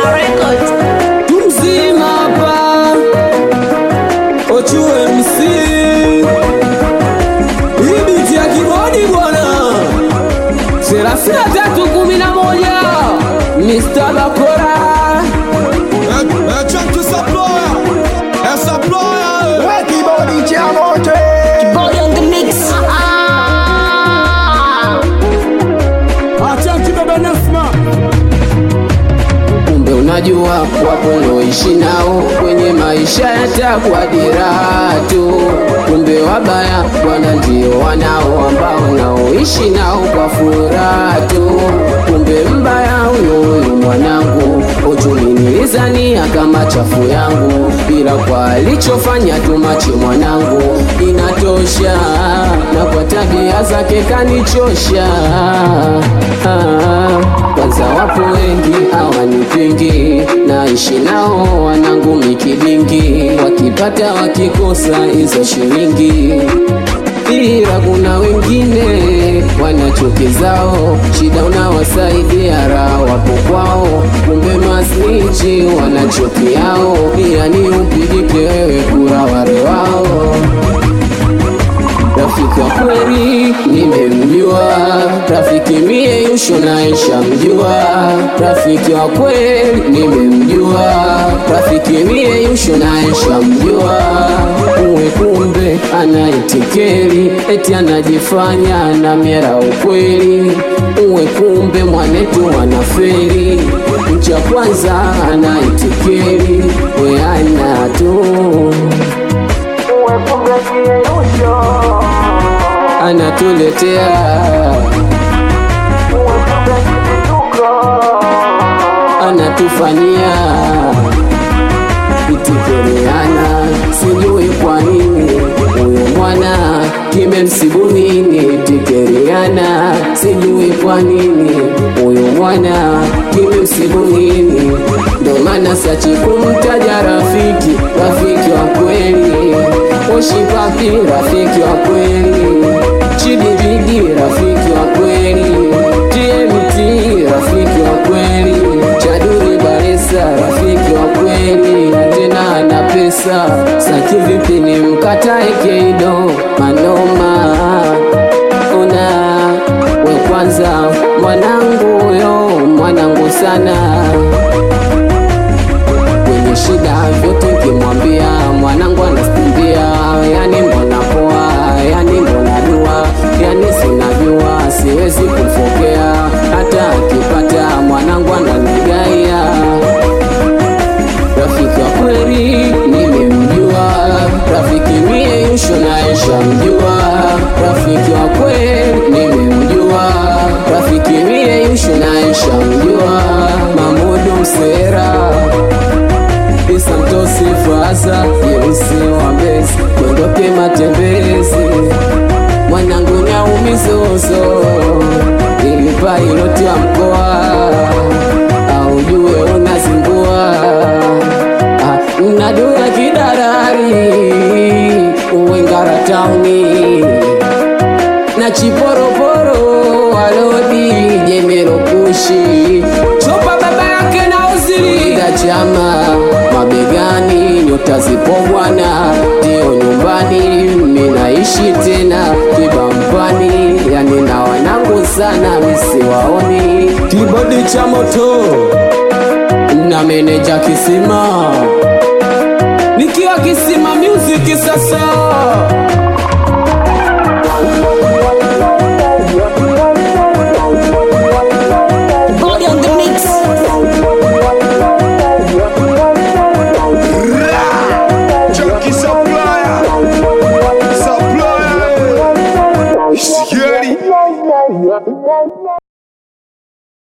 Records. mzima hapa Ochu MC hii biti ya kibodi bwana thelathini na tatu kumi na moja Mr. Bakora Body on the mix. kumbe unajua wapo unaoishi nao kwenye maisha yatakuwa diraha tu kumbe wabaya bwana ndio wanao ambao naoishi nao kwa furaha tu kumbe mbaya huyo huyu mwanangu uchumi nilizania kama chafu yangu bila kwa alichofanya tumache mwanangu inatosha na kwa tabia zake kanichosha ah, kwanza wapo wengi hawanipingi naishi nao wanangu mikidingi wakipata wakikosa hizo shilingi ila kuna wengine wanachuki zao shida unawasaidia raha wapo kwao kumbe masnichi wanachuki yao yani upigike wewe kura wale wao rafiki wa kweli nimemjua, rafiki mie Yusho naisha mjua, rafiki wa kweli nimemjua, rafiki mie Yusho naisha mjua, uwe kumbe anaitikeli eti anajifanya na miera ukweli, uwe kumbe mwanetu wanaferi, mcha kwanza anaitikeli we ana tu anatuletea anatufanyia itikereana sijui kwa nini huyo mwana kimemsibu nini tikeriana sijui kwa nini huyo mwana kimemsibu nini ndo maana sachi kumtaja rafiki rafiki wa kweli oshipapi rafiki wa kweli chidibidi rafiki wa kweli tmt rafiki wa kweli chaduri baresa rafiki wa kweli tena ana pesa saki vipi ni mkatae keido manoma una we kwanza mwanangu huyo mwanangu sana kwenye shida vyote nkimwambia mwanangu anastimbia yani mbona poa yani mbona dua yani sinajua siwezi kumfokea hata akipata mwanangu ananigaia rafiki wa kweli nimemjua rafiki mie yusho naisha mjua rafiki wa kweli nimemjua rafiki mie yusho naisha mjua mamudu msera isantosi faza yeusi wa mbezi kwendoke matembezi mwanangu nyaumizozo ilipa iloti wa mkoa aujue unazingua Ah, mnadua kidarari uwengara tauni na chiporoporo walodi jemerokushi chopa baba yake na uzili da chama mabegani nyota zipo bwana ndio nyumbani minaishi tena kibampani yani na wanangu sana misiwaoni kibodi cha moto na meneja kisima nikiwa kisima music sasa Body on the mix. Junkie supplier, supplier, scary.